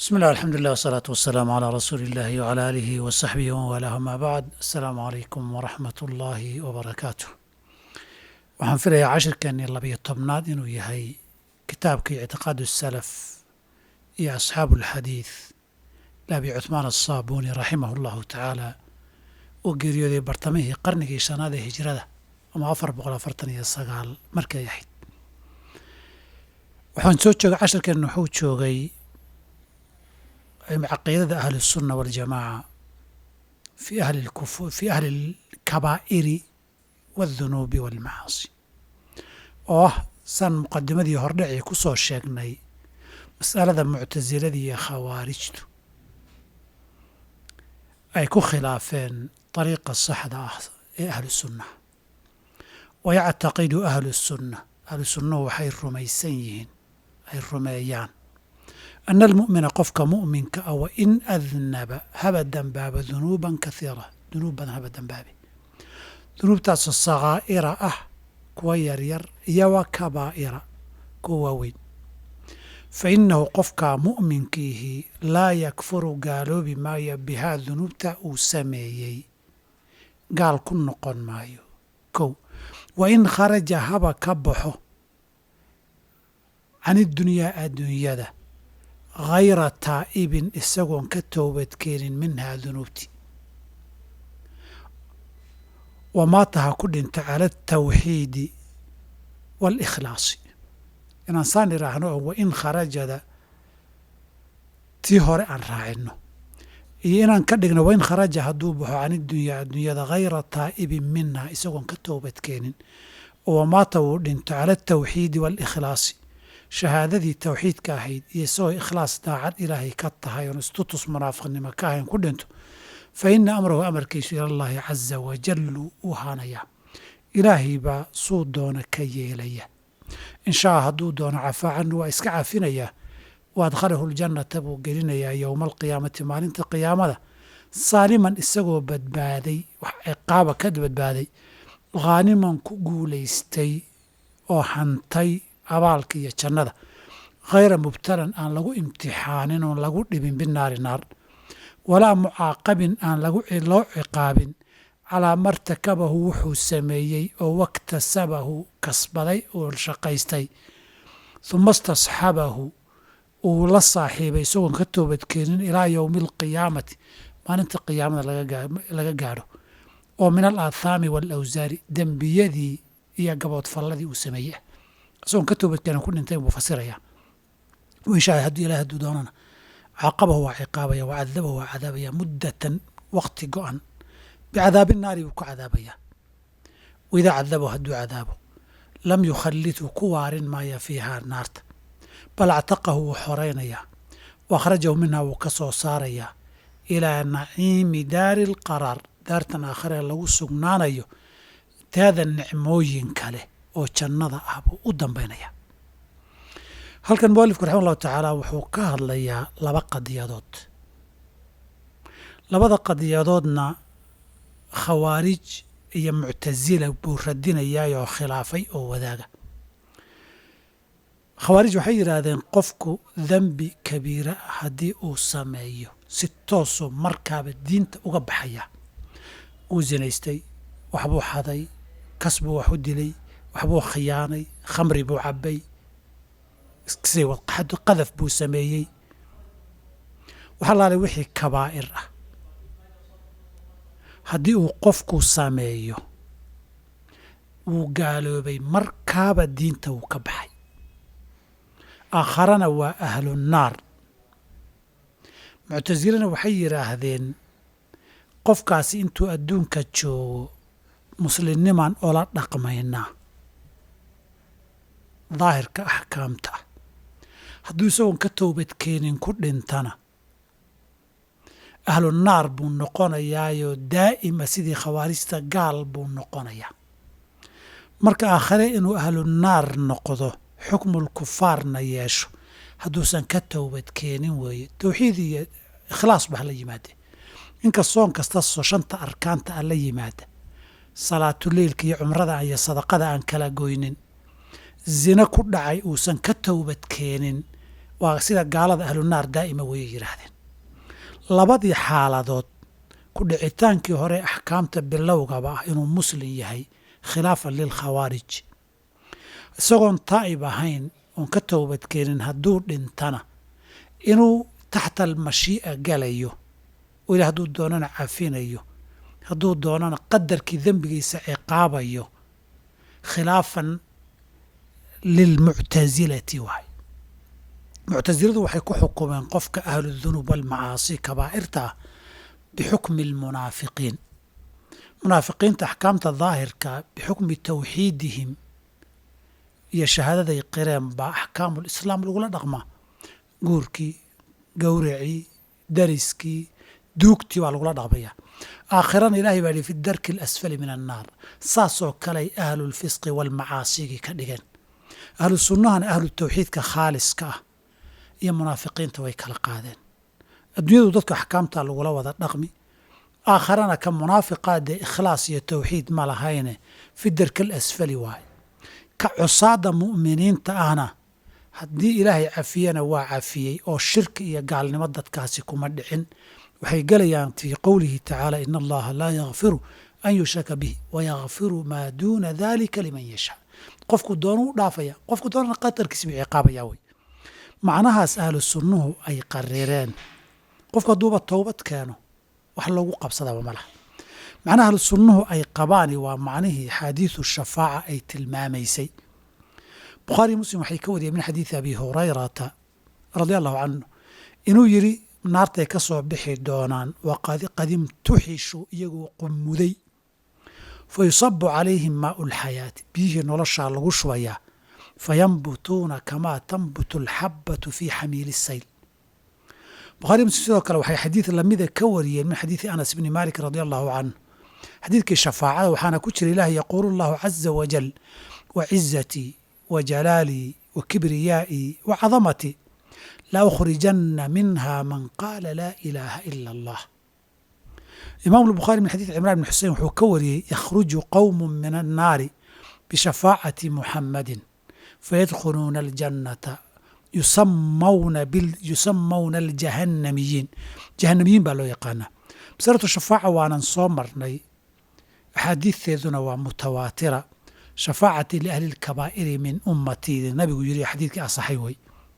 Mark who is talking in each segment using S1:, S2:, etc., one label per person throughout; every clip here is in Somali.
S1: بسم الله الحمد لله والصلاة والسلام على رسول الله وعلى آله وصحبه ومن والاه ما بعد السلام عليكم ورحمة الله وبركاته waxaan filayaa cashirkeenii labiyo tobnaad inuu yahay kitaabkii ictiqaadu salaf iyo asxaabu alxadiid laabi cuthmaan asaabuuni raximah allahu tacaala uu geeriyooday bartamihii qarnigii shanaad ee hijrada ama afar boqol afartan iyo sagaal markay ahayd waxaan soo joogay cashirkeenna wuxuu joogay caqiidada ahli الsunna waاljamaaca fi ahli اlkufu fi ahli اlkabaa'iri wاldunuubi wاlmacaasi oo ah saan muqadimadii hordhacii ku soo sheegnay mas'alada muctasilada iyo khawaarijtu ay ku khilaafeen طariiqa saxda ah ee ahlu sunnaha wayactaqidu ahlu الsunna ahlu sunnahu waxay rumaysan yihiin ay rumeeyaan ana almu'mina qofka mu'minka ah wa in adnaba haba dembaaba dunuuban kaiira dunuub badan haba dembaabe dunuubtaasoo sakaa'ira ah kuwa yaryar iyo wa kabaa'ira kuwa waaweyn fa innahu qofkaa mu'minkiihi laa yakfuru gaaloobi maayo bihaa dunuubta uu sameeyey gaal ku noqon maayo kow wa in kharaja haba ka baxo can idunyaa adduunyada hayra taa'ibin isagoon ka toobadkeenin minhaa dunuubti wamaata ha ku dhinta cala altawxiidi waalikhlaasi inaan saan idhaahno oo wa in kharajada tii hore aan raacino iyo inaan ka dhigno wain kharaja hadduu baxo can idunyaa adduunyada hayra taa'ibin minhaa isagoon ka toobadkeenin oo wamaata wuu dhinto cala altawxiidi waalikhlaasi shahaadadii tawxiidka ahayd iyo isagoo ikhlaas daacad ilaahay ka tahay oon istutus munaafiqnimo ka ahayn ku dhinto fa ina amrahu amarkiisu ilallaahi caza wajallu uu haanayaa ilaahay baa suu doona ka yeelaya inshaa hadduu doono cafaacannu waa iska cafinayaa wa adkhalahu ljannata buu gelinayaa yowma alqiyaamati maalinta qiyaamada saaliman isagoo badbaaday wax ciqaaba ka badbaaday khaaniman ku guulaystay oo hantay abaalka iyo jannada khayra mubtalan aan lagu imtixaanin oon lagu dhibin binaari naar walaa mucaaqabin aan loo ciqaabin calaa martakabahu wuxuu sameeyey oo waktasabahu kasbaday oo shaqaystay huma istasxabahu uu la saaxiibay isagoon ka toobadkeenin ilaa yowmi alqiyaamati maalinta qiyaamada laga gaadho oo min al aathaami waalawsaari dembiyadii iyo gaboodfalladii uu sameeyey isagoon ka toobadkeenin ku dhintay buu fasirayaa inshaa hadduu ilahi hadduu doonana caaqabahu waa ciqaabaya wa cadabahu waa cadaabaya muddatan wakti go-an bicadaabi naari buu ku cadaabayaa waidaa cadabahu hadduu cadaabo lam yukhallidhu ku waarin maaya fiihaa naarta bal actaqahu wuu xoraynayaa wa akhrajahu minhaa wuu ka soo saarayaa ilaa naciimi daari alqaraar daartan aakhiree lagu sugnaanayo taada nicmooyin kale oo jannada ah buu u dambaynaya halkan mualifku raxima allahu tacaala wuxuu ka hadlayaa laba qadiyadood labada qadiyadoodna khawaarij iyo muctasila buu radinayaayoo khilaafay oo wadaaga khawaarij waxay yidhaahdeen qofku dembi kabiira haddii uu sameeyo si toosoo markaaba diinta uga baxaya uu zinaystay waxbuu xaday kas buu wax u dilay waxbuu khiyaanay khamri buu cabbay qadaf buu sameeyey waxa laalay wixii kabaa'ir ah haddii uu qofku sameeyo wuu gaaloobay markaaba diinta wuu ka baxay aakharana waa ahlu naar muctasilana waxay yidhaahdeen qofkaasi intuu adduunka joogo muslimnimaan ola dhaqmaynaa daahirka axkaamta ah hadduu isagoon ka toobadkeenin ku dhintana ahlu naar buu noqonayaayoo daa'ima sidii khawaarijta gaal buu noqonayaa marka aakhire inuu ahlu naar noqdo xukmul kufaarna yeesho hadduusan ka toobadkeenin weeye towxiid iyo ikhlaas ba hala yimaade inka soon kasta soo shanta arkaanta aan la yimaada salaatuleilka iyo cumrada iyo sadaqada aan kala goynin zina ku dhacay uusan ka towbad keenin waa sida gaalada ahlunaar daa'ima wayay yidhaahdeen labadii xaaladood ku dhicitaankii hore axkaamta bilowgaba ah inuu muslim yahay khilaafan lilkhawaarij isagoon taa'ib ahayn oon ka toobadkeenin hadduu dhintana inuu taxta almashii'a galayo oo ilah hadduu doonana cafinayo hadduu doonana qadarkii dembigiisa ciqaabayo khilaafan lilmuctasilati waay muctasiladu waxay ku xukumeen qofka ahludunuub walmacaasi kabaa'irta ah bixukmi almunaafiqiin munaafiqiinta axkaamta daahirka bixukmi tawxiidihim iyo shahaadaday qireen baa axkaamu lislaam lagula dhaqmaa guurkii gowracii dariskii duugtii baa lagula dhaqmaya aakhirana ilahay baa yihi fi darki alasfali min annaar saasoo kaley ahlulfisqi waalmacaasigii ka dhigeen ahlu sunnahana ahlu tawxiidka khaaliska ah iyo munaafiqiinta way kala qaadeen adduunyadu dadku axkaamtaa lagula wada dhaqmi aakharana ka munaafiqaa dee ikhlaas iyo tawxiid ma lahayne fi darki alasfali waaye ka cusaada mu'miniinta ahna haddii ilaahay cafiyana waa cafiyey oo shirki iyo gaalnimo dadkaasi kuma dhicin waxay gelayaan fii qowlihi tacaala ina allaha laa yakfiru an yushraka bih wayakfiru maa duuna dalika liman yashaa qofku doonu u dhaafaya qofku doonana qadarkiis buu ciqaabaya wey macnahaas ahlu sunnuhu ay qarireen qofku hadduuba towbad keeno wax loogu qabsadaba ma laha macnaha ahlu sunnuhu ay qabaani waa macnihii xaadiisu shafaaca ay tilmaamaysay bukhaari muslim waxay ka wariyeen min xadiidi abi hurayrata radia allahu canhu inuu yidhi naartay ka soo bixi doonaan waqad imtuxishu iyagoo qumuday fa yusabu calayhim maau lxayaati biyihii noloshaa lagu shubayaa fayanbutuuna kamaa tanbutu alxabatu fii xamiili sayl bukhari muslim sidoo kale waxay xadiid lamida ka wariyeen min xadiidi anas bni malik radi allahu canhu xadiidkii shafaacada waxaana ku jira ilaah yaquulu allahu caza wajal wa cizatii wa jalaalii wa kibriyaa'ii wa cadamatii la ukhrijanna minha man qaala laa ilaaha ila allah imaamu lbukhaari min xadiid cimran bn xusein wuxuu ka wariyey yakhruju qowmu min annaari bishafaacati muxammadin fayadkhuluuna aljannata yusamawna aljahannamiyiin jahannamiyiin baa loo yaqaanaa masalatu shafaaca waanan soo marnay axaadiisteeduna waa mutawaatira shafaacati liahli lkabaa'iri min ummatii nabigu yiri xadiidkii asaxay wey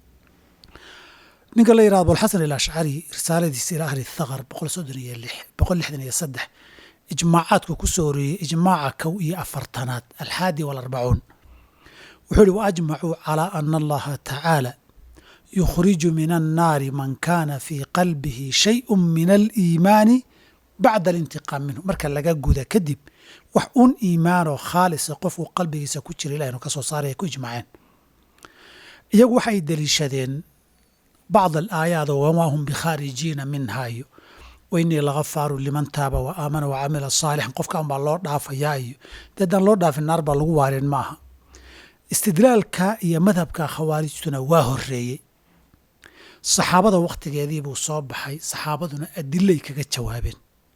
S1: ninka la yirahdo abulxasan alashcari risaaladiisa ila ahli thaqar boqol soddon iyo lix boqol lixdan iyo saddex ijmaacaadku ku soo horeeyey ijmaaca kow iyo afartanaad alxaadi walarbacuun wuxuu ihi waajmacuu calaa ana allaha tacaala yukhriju min annaari man kaana fii qalbihi shayءu min aliimaani bacda alintiqaam minhu marka laga guda kadib wax un iimaanoo khaalisa qofku qalbigiisa ku jira ilah inu ka soo saaray ay ku ijmaceen iyagu waxay deliishadeen bacd alaayaat wamaa hum bikhaarijiina minha iyo wainii lagafaaru liman taaba wa aamana wa camila saalixan qofka un baa loo dhaafayaa iyo dee haddaan loo dhaafin naar baa lagu waareen ma aha istidlaalka iyo madhabka khawaarijtuna waa horeeyey saxaabada wakhtigeedii buu soo baxay saxaabaduna adilay kaga jawaabeen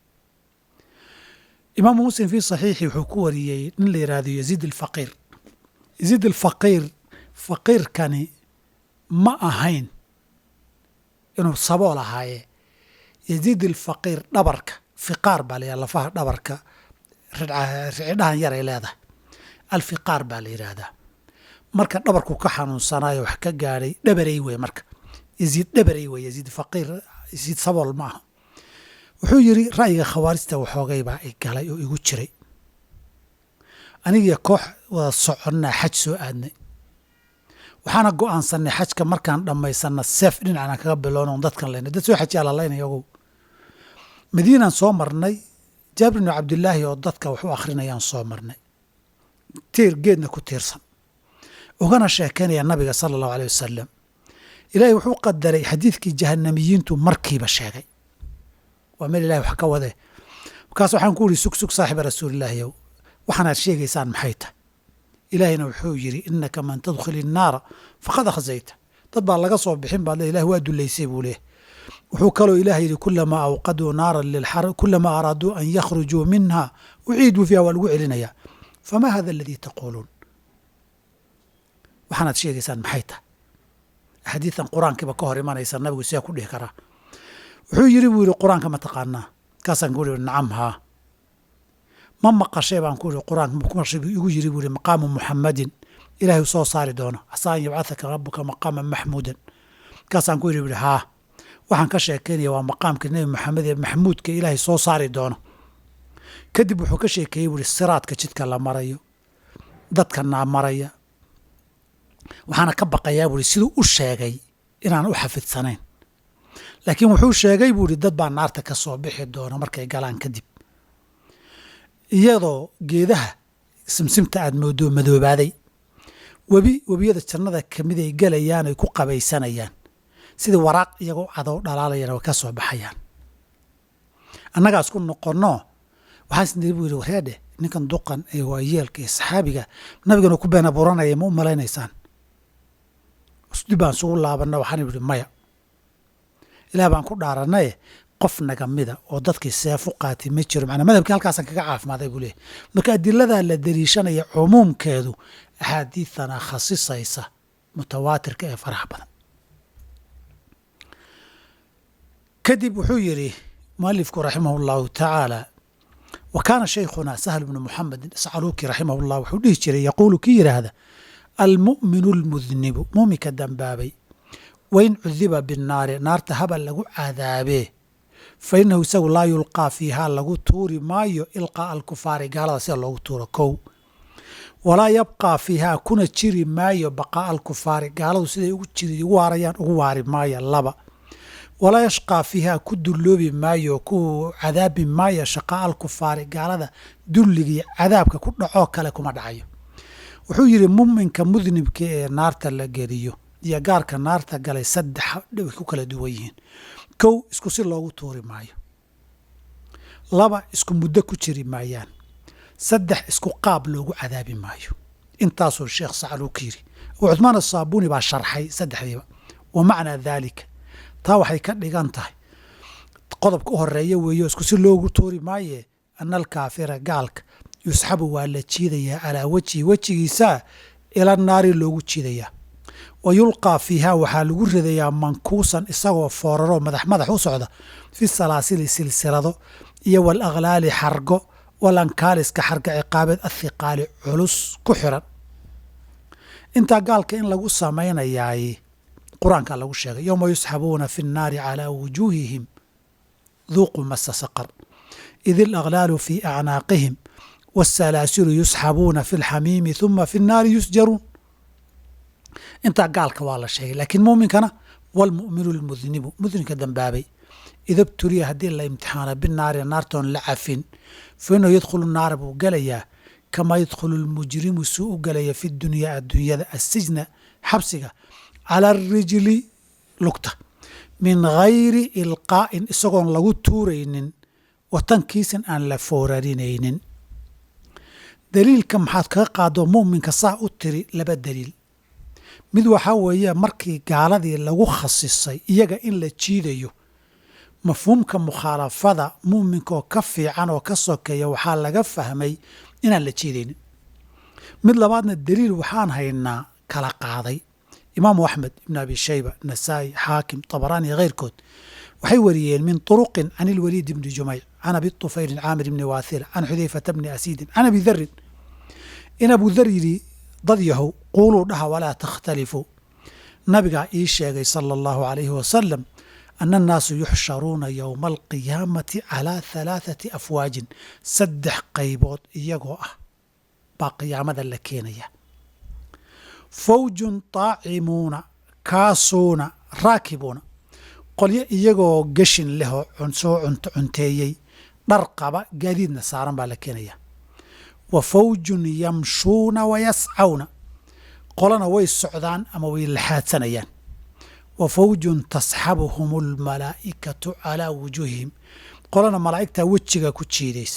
S1: imaamu muslim fii saxiixi wuxuu ku wariyey nin la yidhaahdo yaziid alfaqiir yaziid alfaqiir faqiirkani ma ahayn inuu sabool ahaaye yaziid alfaqiir dhabarka fiqaar baa la yidhahda lafaha dhabarka ricidhahan yaray leedahay alfiqaar baa la yidhaahdaa marka dhabarku ka xanuunsanayo wax ka gaadhay dhabarey wey marka yaziid dhabarey wey yaziid faqiir yaziid sabool ma aha wuxuu yidhi ra'yiga khawaarijta waxoogay baa i galay oo igu jiray anigiyo koox wada soconnaa xaj soo aadnay waxaana go'aansanay xajka markaan dhammaysanna seef dhinacna kaga bilowna dadkan laynay dad soo xajiyaa lalaynaya ogow madiinaan soo marnay jaabir bnu cabdilaahi oo dadka wax u akhrinayaan soo marnay tiir geedna ku tiirsan ugana sheekaynaya nabiga sala allahu aleyh wasalam ilaahay wuxuu qadaray xadiidkii jahanamiyiintu markiiba sheegay waa meel ilahay wax ka wade markaas waxaan ku uri sug sug saaxiba rasuulilaahiyow waxaanaad sheegaysaan maxay tahay ilaahayna wuxuu yidhi inaka man tadkhili innaara faqad akhzayta dad baa laga soo bixin baad le ilah waa dulaysay buu leeyahy wuxuu kaloo ilaah yidhi kulamaa awqaduu naaran lilxar kulamaa araaduu an yakhrujuu minha uciiduu fiiha waa lagu celinayaa famaa hada aladii taquuluun waxaanaad sheegaysaan maxay tahay axaadiidan qur-aankiiba ka hor imanaysa nabigu sidaa ku dhihi karaa wuxuu yidhi buu yidhi qur-aanka ma taqaanaa kaasaan ku ihi nacam haa ma maqashay baan ku ihi qur-aanka maqashay buu igu yidhi buu ihi maqaamu muxamadin ilaahay u soo saari doono asaa an yabcahaka rabuka maqaaman maxmuudan kaasaan ku yidhi buu ihi haa waxaan ka sheekaynaya waa maqaamka nebi maxamed ee maxmuudka ilaahay soo saari doono kadib wuxuu ka sheekeeyey buu ihi siraadka jidka la marayo dadka naa maraya waxaana ka baqayaa buu ihi siduu u sheegay inaan u xafidsanayn laakiin wuxuu sheegay buu ihi dad baa naarta ka soo bixi doona markay galaan kadib iyadoo geedaha simsimta aad moodo madoobaaday webi webiyada jannada kamid ay gelayaan ay ku qabaysanayaan sidii waraaq iyagoo cadow dhalaalayana way ka soo baxayaan annagaas ku noqonno waxaan isniri buu yidhi wareedhe ninkan duqan ee waayeelka ee saxaabiga nabigana ku beena buranaya ma u malaynaysaan dib baan isugu laabanna waxaan idhi maya ilaah baan ku dhaaranaye qof naga mida oo dadkii seefu qaatay ma jiro macnaa madhabkii halkaasaan kaga caafimaaday buu leeyahy marka adiladaa la dariishanaya cumuumkeedu axaadiidana khasisaysa mutawaatirka ee faraha badan kadib wuxuu yidhi mualifku raximah اllahu tacaala wa kaana shaykhuna sahl bnu muxamedin iscaluuki raximah اllah wuxuu dhihi jiray yaquulu ki yidhaahda almu'minu اlmudnibu muuminka dambaabay wain cudiba binnaari naarta habal lagu cadaabee fa inahu isagu laa yulqaa fiihaa lagu tuuri maayo ilqaa'a alkufaari gaalada sida loogu tuuro kow walaa yabqaa fiihaa kuna jiri maayo baqaa'a alkufaari gaaladu siday ugu jiri ugu waarayaan ugu waari maayo laba walaa yashqaa fiihaa ku dulloobi maayo ku cadaabi maayo shaqaa'a alkufaari gaalada dulligii cadaabka ku dhacoo kale kuma dhacayo wuxuu yidhi muminka mudnibka ee naarta la geliyo iyo gaarka naarta galay saddex way ku kala duwan yihiin kow isku si loogu tuuri maayo laba isku muddo ku jiri maayaan saddex isku qaab loogu cadaabi maayo intaasuu sheekh sacluuka yidhi abu cuthmaan asaabuuni baa sharxay saddexdiiba wa macnaa daalika taa waxay ka dhigan tahay qodobka u horeeya weeyo isku si loogu tuuri maaye ana alkaafira gaalka yusxabu waa la jiidayaa calaa wejhi wejigiisaa ila naari loogu jiidayaa wa yulqaa fiihaa waxaa lagu ridayaa mankuusan isagoo fooraroo madax madax u socda fi salaasili silsilado iyo wal akhlaali xargo wal ankaaliska xarga ciqaabeed athiqaali culus ku xiran intaa gaalka in lagu samaynayaay qur-aanka lagu sheegay yowma yusxabuuna fi nnaari calaa wujuuhihim duuquu masa saqar id ilakhlaalu fii acnaaqihim waasalaasilu yusxabuuna fi lxamiimi huma fi nnaari yusjaruun intaa gaalka waa la sheegay laakiin muuminkana walmu'minu lmudnibu mudninka dambaabay ida btuliya haddii la imtixaana binaari naartoon la cafin fa inahu yadkhulu naara buu gelayaa kamaa yadkhulu lmujrimu suu u gelaya fi dunyaa adduunyada assijna xabsiga cala arijli lugta min gayri ilqaa'in isagoon lagu tuuraynin watankiisin aan la foorarinaynin daliilka maxaad kaga qaado mu'minka saa u tiri laba daliil mid waxaa weeye markii gaaladii lagu khasisay iyaga in la jiidayo mafhuumka mukhaalafada mu'minka oo ka fiican oo ka sokeeya waxaa laga fahmay inaan la jiidaynin mid labaadna daliil waxaan haynaa kala qaaday imaamu axmed ibn abi shayba nasaa'i xaakim tabaraani iyo keyrkood waxay wariyeen min turuqin can ilwaliid ibni jumeyc can abi tufayrin caamir ibni waathila can xudayfata bni asiidin can abi darin in abu dar yidhi dad yahow quuluu dhaha walaa takhtalifuu nabigaa ii sheegay sala allahu alayhi wasalam ana annaasu yuxsharuuna yowma alqiyaamati calaa halaathati afwaajin saddex qaybood iyagoo ah baa qiyaamada la keenaya fawjun taacimuuna kaasuuna raakibuuna qolyo iyagoo geshin lehoo soo cunteeyey dhar qaba gaadiidna saaran baa la keenaya wa fawjun yamshuuna wa yascawna qolana way socdaan ama way laxaadsanayaan wa fawjun tasxabuhum almalaa'ikatu calaa wujuuhihim qolana malaa'igtaa wejiga ku jiidaysa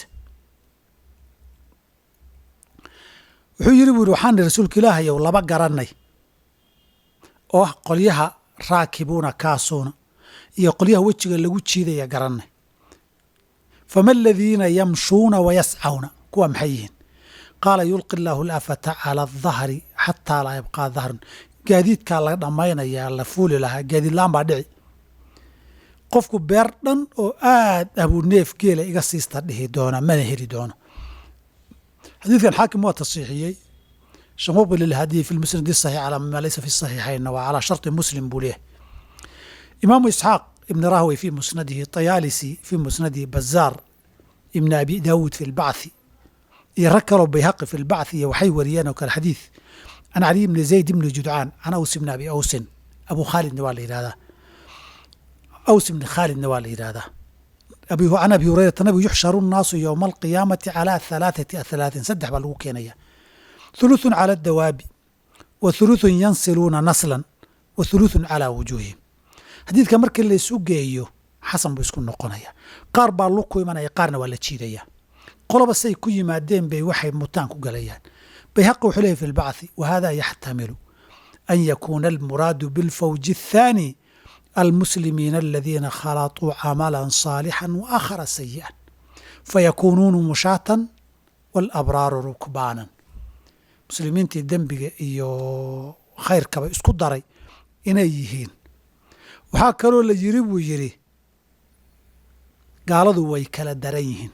S1: wuxuu yidhi bu yidhi waxaan ihi rasuulka ilaahayow laba garanay oo ah qolyaha raakibuuna kaasuuna iyo qolyaha wejiga lagu jiidaya garannay fama aladiina yamshuuna wa yascawna kuwa maxay yihiin qaala yulqi illaahu alafata cala adahri xataa laa yabqaa dahrun gaadiidkaa la dhammaynayaa la fuuli lahaa gaadiidlaan baa dhici qofku beer dhan oo aad abuu neef geela iga siista dhihi doona mana heli doono xadiidkan xaakim waa tasiixiyey shamuqbil ilhadiyi fi lmusnad saxiix calaa maa laysa fi saxiixaynna waa calaa sharti muslim buu leeyahay imaamu isxaaq ibn rahwey fi musnadihi tayaalisi fi musnadihi bazaar ibn abi daawuud fi lbacthi iyo rag kaloo bayhaqi fi lbacthi iyo waxay wariyeen oo kale xadiid can caliy ibni zayd ibni judcaan can aws ibni abi awsin abu khaalidna waa la yidhahdaa aws ibni khaalidna waa la yidhahdaa can abi hurayrata nabigu yuxsharu nnaasu yowma alqiyaamati calaa halaathati ahalaatin saddex baa lagu keenaya thuluthun cala adawaabi wa thuluthun yansiluuna naslan wa thuluthun calaa wujuuhihim xadiidka markii laysu geeyo xasan buu isku noqonaya qaar baa lug ku imanaya qaarna waa la jiidaya qoloba say ku yimaadeen bay waxay mutaan ku galayaan bayhaqi wuxuu leeyahy fi lbacthi wa hada yaxtamilu an yakuuna almuraadu bilfawji athaani almuslimiina aladiina khalaطuu camala صaalixا waakhara sayiئa fayakuunuuna mushaatan wاlabraaru rukbaanan muslimiintii dembiga iyo khayrkaba isku daray inay yihiin waxaa kaloo la yiri buu yidhi gaaladu way kala daran yihiin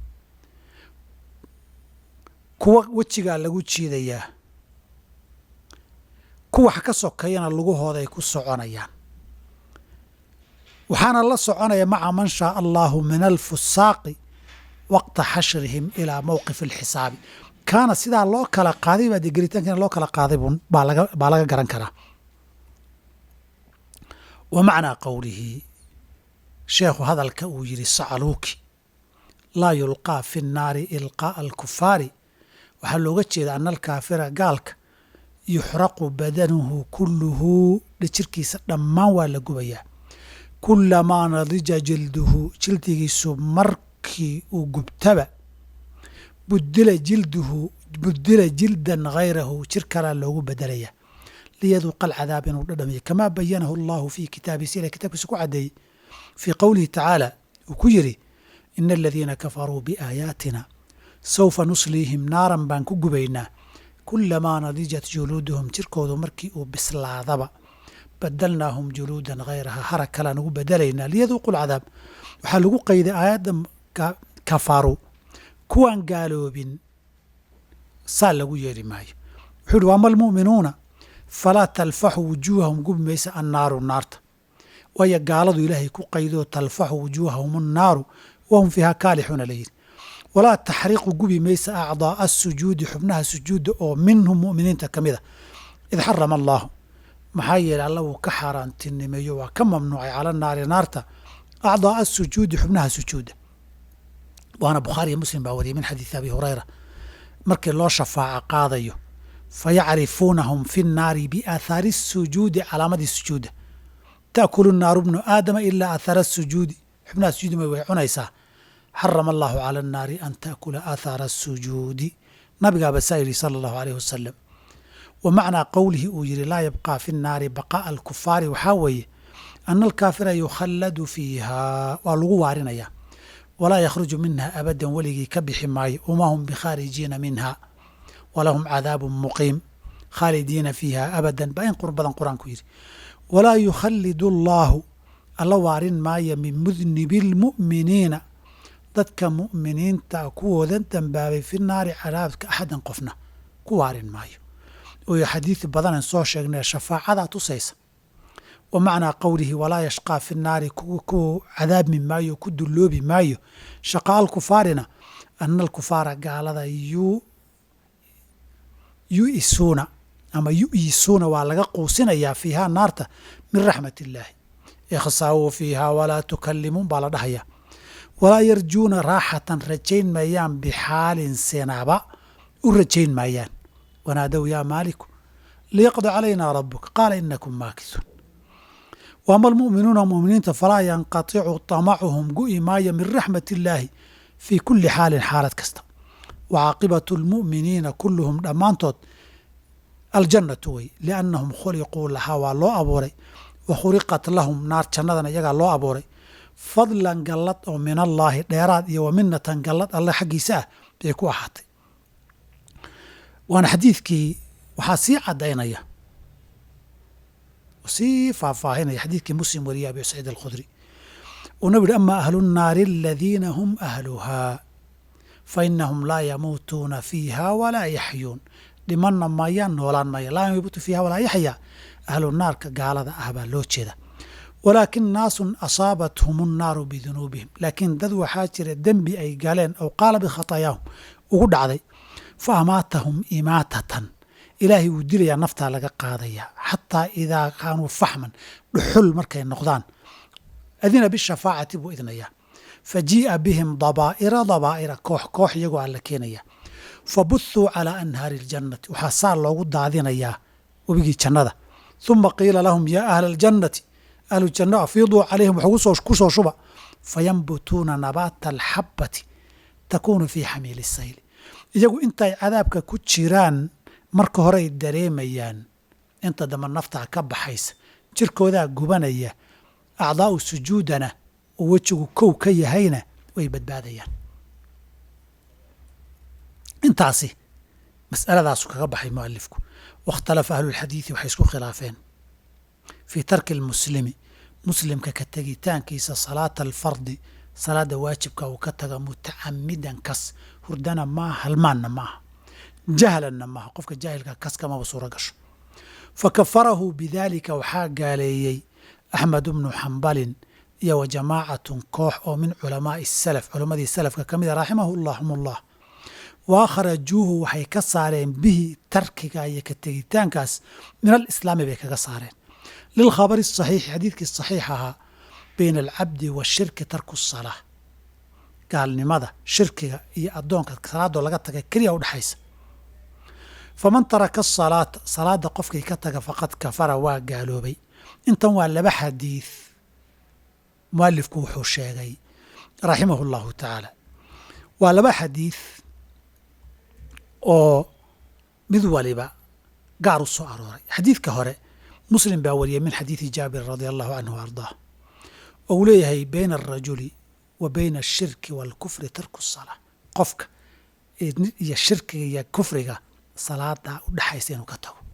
S1: kuwa wejigaa lagu jiidayaa kuwax ka sokayana lugahooday ku soconayaan waxaana la soconaya maca man shaaa allahu min alfusaaqi waqta xashrihim ilaa mowqif alxisaabi kaana sidaa loo kala qaaday baa dee gelitaankiina loo kala qaaday baa laga baa laga garan karaa wa macnaa qowlihi sheekhu hadalka uu yidhi sacaluuki laa yulqaa fi nnaari ilqaa'a alkufaari waxaa looga jeeda ana alkaafira gaalka yuxraqu badanuhu kulluhu dhijirkiisa dhammaan waa la gubayaa kulamaa nadija jilduhu jildigiisu markii uu gubtaba budila jilduhu budila jildan hayrahu jir kalaa loogu bedelaya liyaduuqa alcadaab inuu dhadhamiyo kamaa bayanahu allahu fii kitaabihi sila kitaabkiisa ku caddeeyey fii qowlihi tacaala uu ku yidhi ina aladiina kafaruu biaayaatina sawfa nusliihim naaran baan ku gubaynaa kulamaa nadijat juluuduhum jirkoodu markii uu bislaadaba badalnaahum juluudan hayraha harag kalaan ugu bedelaynaa liyaduuqu lcadaab waxaa lagu qayday aayadda kafaru kuwaan gaaloobin saa lagu yeedhi maayo wuxuu yihi waama almu'minuuna falaa talfaxu wujuuhahum gubi maysa annaaru naarta waayo gaaladu ilaahay ku qaydoo talfaxu wujuuhahum annaaru wahum fiiha kaalixuuna layidhi walaa taxriqu gubi maysa acdaa'a asujuudi xubnaha sujuudda oo minhum mu'miniinta ka mida id xarama allaahu maxaa yeeley alla wuu ka xaaraantinimeeyo waa ka mamnuucay cala naari naarta acdaa'a asujuudi xubnaha sujuudda waana bukhaariyo muslim baa wariyay min xadiidi abi hurayra markii loo shafaaco qaadayo fayacrifuunahum fi nnaari biaathaari sujuudi calaamadii sujuudda ta'kulu naaru bnu aadama ilaa aathaara sujuudi xubnaha sujuudi way cunaysaa xarama allahu cala annaari an ta'kula aathaara asujuudi nabigaaba saa yidhi sala allahu aleyh wasalam wa macnaa qowlihi uu yidhi laa yabqaa fi nnaari baqaa'a alkufaari waxaa weeye ana alkaafira yukhalladu fiiha waa lagu waarinayaa walaa yakhruju minha abadan weligii ka bixi maayo wama hum bikhaarijiina minha walahum cadaabun muqiim khaalidiina fiiha abadan baa in qur badan qur-aanku yidhi walaa yukhallidu allaahu alla waarin maayo min mudnibi lmu'miniina dadka mu'miniinta kuwoodan dambaabay fi naari cadaabka axadan qofna ku waarin maayo oo xadiid badanan soo sheegnay shafaacadaa tusaysa wa macnaa qowlihi walaa yashqaa fi naari ku cadaabmi maayo ku dulloobi maayo shaqaa alkufaarina ana alkufaara gaalada yu'isuuna ama yu'yisuuna waa laga quusinayaa fiihaa naarta min raxmat illaahi ikhsaawuu fiihaa walaa tukallimuun baa la dhahayaa walaa yarjuuna raaxatan rajayn maayaan bixaalin sinaba u rajayn maayaan wanaadow yaa maaliku liyaqdi calaynaa rabuka qaala inakum maakisuun waama almu'minuuna mu'miniinta falaa yanqaticu tamacuhum gu'i maayo min raxmat illaahi fii kulli xaalin xaalad kasta wa caaqibatu almu'miniina kulluhum dhammaantood aljannatu wey liannahum khuliquu lahaa waa loo abuuray wa khuliqat lahum naar jannadana iyagaa loo abuuray fadlan gallad oo min allaahi dheeraad iyo wa minatan gallad alle xaggiisa ah bay ku ahaatay waana xadiidkii waxaa sii caddaynaya sii faahfaahinaya xadiidkii muslim wariyay abi saciid alkhudri uu nabi yihi ama ahlu nnaari aladiina hum ahluhaa fa inahum laa yamuutuuna fiiha walaa yaxyuun dhimanna mayaan noolaan maya laa yamuutu fiiha walaa yaxyaa ahlu naarka gaalada ah baa loo jeeda walaakin naasun asaabathum annaaru bidunuubihim laakiin dad waxaa jira dembi ay galeen ow qaala bikhataayaahum ugu dhacday fa amaatahum imaatatan ilaahay wuu dilayaa naftaa laga qaadayaa xataa idaa kaanuu faxman dhuxul markay noqdaan adina bishafaacati buu idnayaa fa jii'a bihim dabaa'ira dabaa'ira koox koox iyagoo alla keenaya fa buthuu calaa anhaari aljannati waxaa saa loogu daadinayaa webigii jannada uma qiila lahum yaa ahla aljannati ahlu janno afiiduu calayhim wax ku soo shuba fayanbutuuna nabaata alxabbati takuunu fii xamiili sayli iyagu intay cadaabka ku jiraan marka hore ay dareemayaan inta dambe naftaa ka baxaysa jirkoodaa gubanaya acdaa'u sujuudana oo wejigu kow ka yahayna way badbaadayaan intaasi mas'aladaasu kaga baxay mualifku wakhtalafa ahlulxadiidi waxay isku khilaafeen fii tarki almuslimi muslimka ka tegitaankiisa salaata alfardi salaada waajibka uu ka taga mutacamidan kas hurdana maaha halmaanna maaha jahlanna maaha qofka jaahilka kas kamaba suuro gasho fa kafarahu bidaalika waxaa gaaleeyey axmed bnu xambalin iyo wa jamaacatun koox oo min culamaa'i salaf culammadii salafka ka mida raximahu llahum ullah wa akhrajuuhu waxay ka saareen bihi tarkiga iyo ka tegitaankaas min alislaami bay kaga saareen lilkhabari asaxiixi xadiidkii saxiix ahaa bayna alcabdi washirki tarku salaa gaalnimada shirkiga iyo addoonka salaadoo laga taga keliya udhexaysa faman taraka asalaata salaada qofkii ka taga faqad kafara waa gaaloobay intan waa laba xadiid mualifku wuxuu sheegay raximahu llahu tacaala waa laba xadiid oo mid waliba gaar u soo arooray xadiidka hore muslim baa wariyay min xadiidi jaabir radia allahu canhu wa ardaah oo uu leeyahay bayna alrajuli wa bayna ashirki waalkufri tarku salaa qofka iyo shirkiga iyo kufriga salaada u dhexaysa inuu ka tago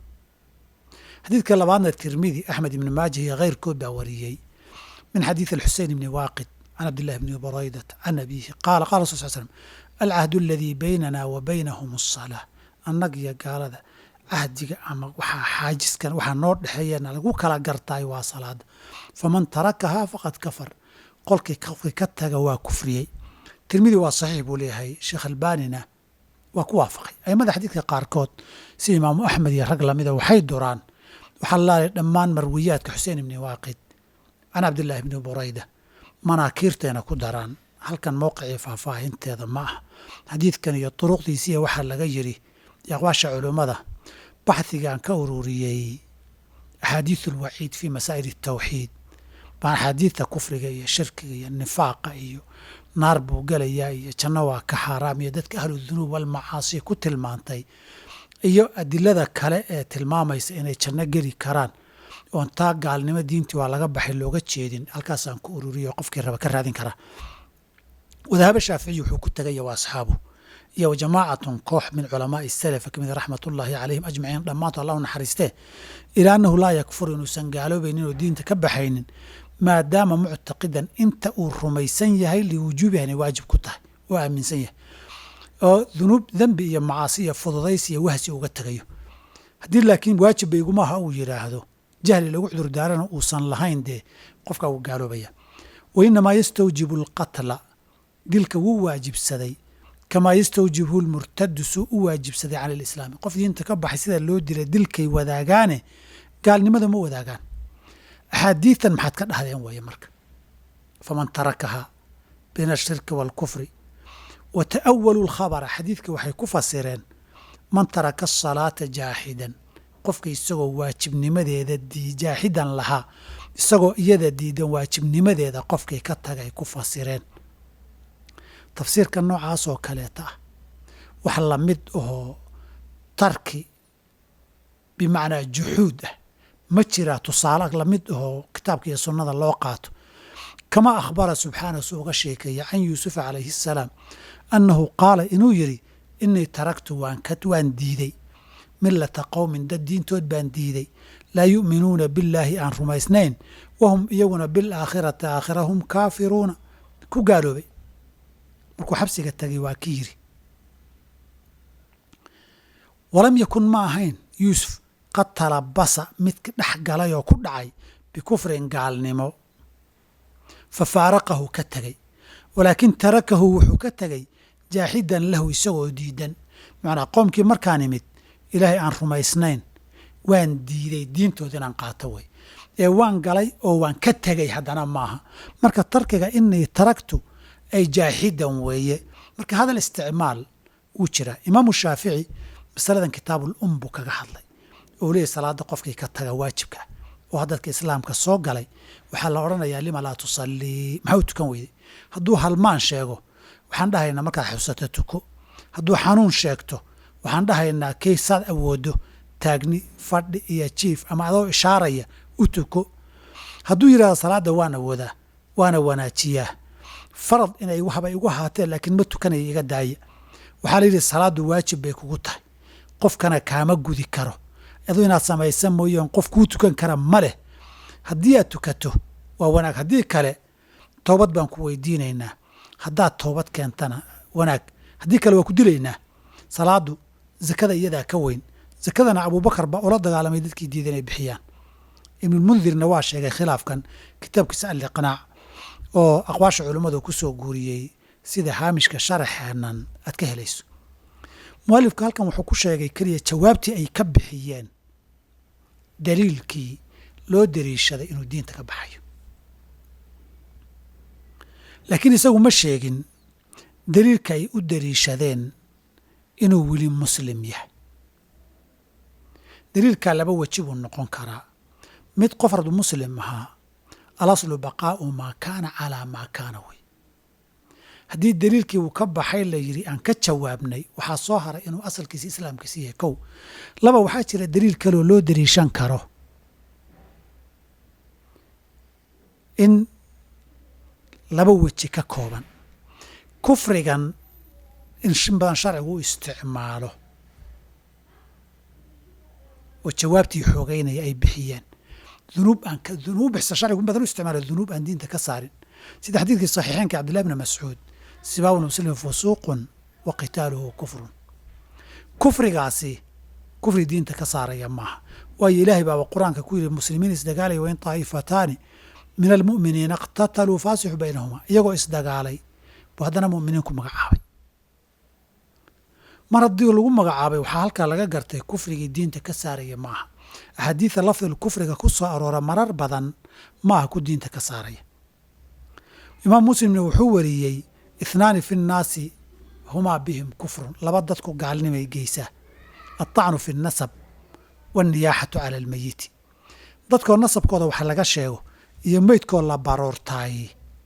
S1: xadiidka labaadna tirmidi axmed ibni maajah iyo keyrkood baa wariyey min xadiidi alxusein ibni waaqid can cabdillahi bni buraydata can abiihi qaala qala rasul sl slm alcahdu aladii baynana wa baynahum asalaa annag iyo gaalada cahdiga ama waxaa xaajiskan waxaa noo dhexeeyana lagu kala gartaay waa salaada faman tarakahaa faqad kafar qolkii qofkii ka taga waa kufriyey tirmidi waa saxiix buu leeyahay sheekh albanina waa ku waafaqay aimada xadiidka qaarkood sida imaamu axmed iyo rag lamida waxay duraan waxaa laalay dhammaan marwiyaadka xuseen ibni waaqid can cabdillaahi ibni burayda manaakiirteena ku daraan halkan mowqicii faahfaahinteeda ma ah xadiidkan iyo duruqdiisiiya waxaa laga yidhi iyo aqwaasha culummada baxhigaan ka ururiyey axaadiisu alwaciid fii masaa'il atawxiid baan axaadiidta kufriga iyo shirkiga iyo nifaaqa iyo naar buu gelayaa iyo janno waa ka xaaraam iyo dadka ahlu dunuub walmacaasi ku tilmaantay iyo adilada kale ee tilmaamaysa inay janno geli karaan oon taa gaalnimo diintii waa laga baxay looga jeedin halkaasaan ku ururiyo qofkii raba ka raadin karaa wadahabe shaaficiyi wuxuu ku tegaya waa asxaabu iyo wa jamaacatun koox min culamaai salafa ka mida raxmat ullaahi calayhim ajmaciin dhammaanto allah u naxariistee ilaa annahu laa yakfuru inuusan gaaloobaynin oo diinta ka baxaynin maadaama muctaqidan inta uu rumaysan yahay liwujuubiha inay waajib ku tahay oo aaminsan yahay oo dunuub dembi iyo macaasi iyo fududaysi iyo wahsi uga tegayo haddii laakiin waajib baygumaaha uu yidhaahdo jahli lagu cudurdaarana uusan lahayn dee qofkaa wuu gaaloobaya wa inamaa yastawjibu alqatla dilka wuu waajibsaday kamaa yastawjibhu lmurtadu suu u waajibsaday cala alislaami qof diinta ka baxay sida loo dilay dilkay wadaagaane gaalnimada ma wadaagaan axaadiitan maxaad ka dhahdeen weeye marka faman tarakahaa bayna ashirki waalkufri wa ta'awalu lkhabara xadiidka waxay ku fasireen man taraka asalaata jaaxidan qofka isagoo waajibnimadeeda jaaxidan lahaa isagoo iyada diidan waajibnimadeeda qofkay ka tagay ku fasireen tafsiirka noocaas oo kaleeta ah wax lamid ahoo tarki bimacnaa juxuud ah ma jiraa tusaale lamid ahoo kitaabka iyo sunnada loo qaato kama akhbara subxaana su uga sheekeeya can yuusufa calayhi asalaam annahu qaala inuu yidhi inii taraktu waan diiday millata qowmin dad diintood baan diiday laa yu'minuuna billaahi aan rumaysnayn wahum iyaguna bilaakhirati aakhira hum kaafiruuna ku gaaloobay markuu xabsiga tagay waa ki yiri walam yakun ma ahayn yuusuf qad talabasa midka dhex galay oo ku dhacay bikufrin gaalnimo fa faaraqahu ka tegey walaakin tarakahu wuxuu ka tegey jaaxidan lahu isagoo diidan macnaa qoomkii markaan imid ilaahay aan rumaysnayn waan diiday diintood inaan qaato wey ee waan galay oo waan ka tegey haddana maaha marka tarkiga inii taraktu ay jaaxidan weeye marka hadal isticmaal wuu jiraa imaamu shaafici masaladan kitaabul um buu kaga hadlay oo leeyahy salaada qofkii ka taga waajibka oo haddadka islaamka soo galay waxaa la odhanayaa lima laa tusallii maxaa u tukan weyday hadduu halmaan sheego waxaan dhahaynaa markaad xusato tuko hadduu xanuun sheegto waxaan dhahaynaa kay saad awoodo taagni fadhi iyo jiif ama adoo ishaaraya u tuko hadduu yidhahdo salaadda waan awoodaa waana wanaajiyaa farad inay waxba igu ahaateen laakiin ma tukanaya iga daaya waxaa la yidhi salaaddu waajib bay kugu tahay qofkana kaama gudi karo aduu inaad samaysa mooyeen qof kuu tukan kara ma leh haddii aad tukato waa wanaag haddii kale toobad baan ku weydiinaynaa haddaad toobad keentana wanaag haddii kale waa ku dilaynaa salaadu zakada iyadaa ka weyn zakadana abuubakar baa ula dagaalamay dadkii diida inay bixiyaan ibnulmundirna waa sheegay khilaafkan kitaabkiisa alliqnaac oo aqwaasha culummadu ku soo guuriyey sida haamishka sharaxeenan aad ka helayso mualifku halkan wuxuu ku sheegay keliya jawaabtii ay ka bixiyeen daliilkii loo dariishaday inuu diinta ka baxayo laakiin isagu ma sheegin daliilka ay u dariishadeen inuu weli muslim yahay daliilkaa laba weji buu noqon karaa mid qof ardu muslim ahaa alaslu baqaa'u maa kaana calaa maa kaana wey haddii daliilkii uu ka baxay la yidhi aan ka jawaabnay waxaa soo haray inuu asalkiisi islaamkiisi yahay kow laba waxaa jira daliil kaleoo loo dariishan karo in laba weji ka kooban kufrigan in shin badan sharcigu u isticmaalo oo jawaabtii xoogeynaya ay bixiyeen dunuub aan dunuub bixsa sharcigu in badan u isticmaalo dunuub aan diinta ka saarin sida xadiidkii saxiixeenka cabdillahi bni mascuud sibaabun muslim fusuuqun wa qitaaluhu kufrun kufrigaasi kufri diinta ka saaraya maaha waayo ilaahay baaba qur-aanka ku yidhi muslimiin isdagaalaya wain taa'ifataani min almu'miniina iqtataluu faasixu baynahumaa iyagoo isdagaalay buu haddana mu'miniin ku magacaabay mar haddii lagu magacaabay waxaa halkaa laga gartay kufrigii diinta ka saaraya ma aha axaadiida lafdil kufriga ku soo aroora marar badan ma aha ku diinta ka saaraya imaam muslimna wuxuu wariyey ithnaani fi nnaasi humaa bihim kufrun laba dadku gaalnimay geysaa altacnu fi nnasab wanniyaaxatu cala almeyiti dadkoo nasabkooda wax laga sheego iyo meydkoo la baroortaaye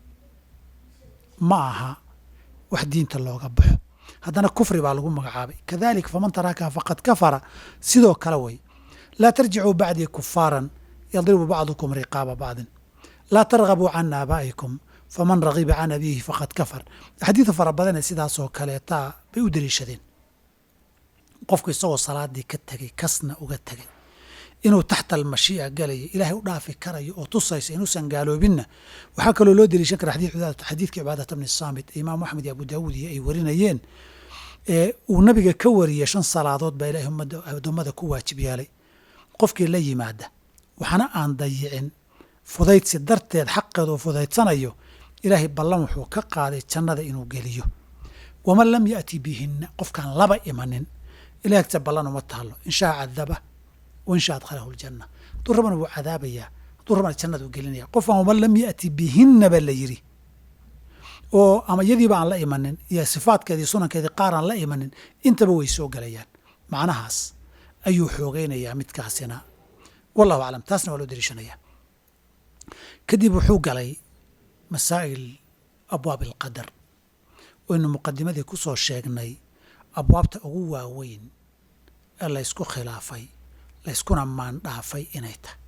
S1: ma aha wax diinta looga baxo haddana kufri baa lagu magacaabay kadalik faman tarakaha faqad kafara sidoo kale way laa tarjicuu bacdii kufaaran yadribu bacdukum riqaaba bacdin laa targabuu can aabaa'ikum faman ragiba can abiihi faqad kafar axaadiida fara badanee sidaasoo kaleetaa bay u daliishadeen qofku isagoo salaadii ka tegey kasna uga tegey inuu taxta almashii'a galayo ilaahay u dhaafi karayo oo tusaysa inuusan gaaloobinna waxaa kaloo loo daliishan kara xadiidkii cibaadata bni saamit ee imaamu axmed iyo abu daawuud iyo ay warinayeen ee uu nabiga ka wariyey shan salaadood baa ilahay ummadda addoommada ku waajib yeelay qofkii la yimaada waxna aan dayicin fudaydsi darteed xaqeeda uu fudaydsanayo ilaahay ballan wuxuu ka qaaday jannada inuu geliyo waman lam ya'ti bihinna qofkaan laba imanin ilahay agta ballan uma taalo inshaa cadaba wainsha adkhalahu ljanna hadduu rabana wuu cadaabayaa hadduu rabana jannada u gelinaya qofkaan waman lam ya'ti bihinna ba la yidhi oo ama iyadiiba aan la imanin iyo sifaadkeedii sunankeedii qaar aan la imanin intaba way soo gelayaan macnahaas ayuu xoogeynayaa midkaasina wallahu aclam taasna waa loo dariishanayaa kadib wuxuu galay masaa'il abwaab alqadar waynu muqadimadii ku soo sheegnay abwaabta ugu waaweyn ee laysku khilaafay layskuna maandhaafay inay tahay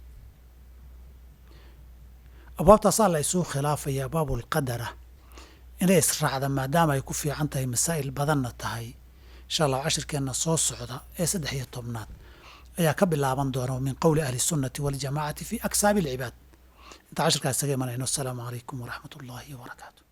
S1: abwaabtaasaa la ysuu khilaafaya abwaabulqadara inay israacda maadaama ay ku fiican tahay masaa'il badanna tahay insha allah cashirkeenna soo socda ee saddex iyo tobnaad ayaa ka bilaaban doona min qowli ahli sunnati waljamaacati fi aksaabi alcibaad inta cashirkaas isaga imanayno asalaamu calaykum waraxmat ullaahi wabarakaatu